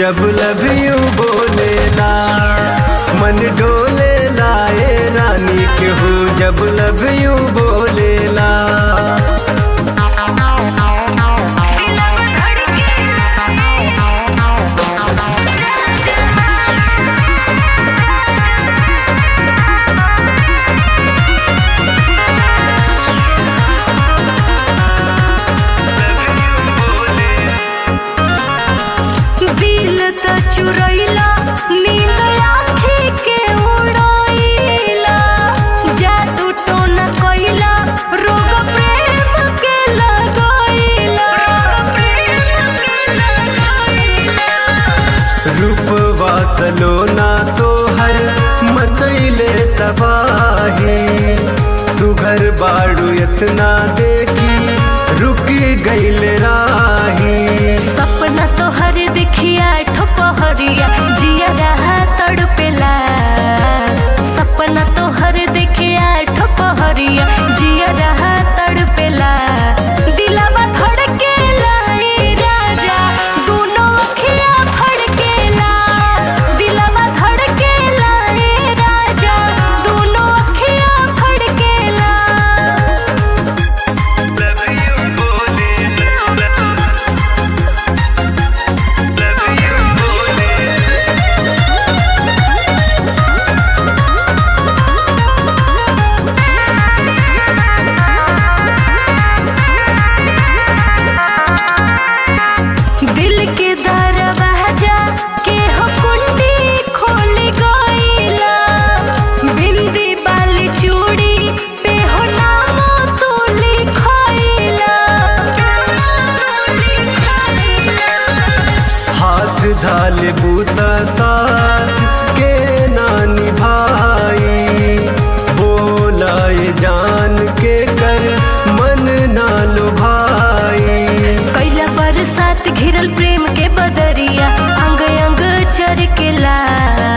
जब love you बोलेला मन डोलेला ए रानी केहू जब लव यू बोलेला दिल त चुरैला नींद आँखी के उड़ैला जादू टोना कैला रोग प्रेम के लगैला रूपवा सलोना तोहर मचैले तबाही सुघर बाड़ू इतना देखी रुकी गईल राही सपना तोहर देखिया ठोपहरिया जिया रहा तड़पेला सपना तोहर देखिया ठोपहरिया जिया रहा तड़पेला दिलावा धड़केला ए राजा दोनों अखिया फड़केला दिलावा धड़केला ए राजा दोनों अखिया फड़केला दिल के दरवाजा के हो कुंडी खोल गईला बिंदी बाली चूड़ी पे हो नाम तू लिखैला हाथ धाले बूता साथ के नानी भाई बोलाए जान के कर मन ना लो भाई कैला बरसात घिरल प्रेम के बदरिया अंग अंग चरकेला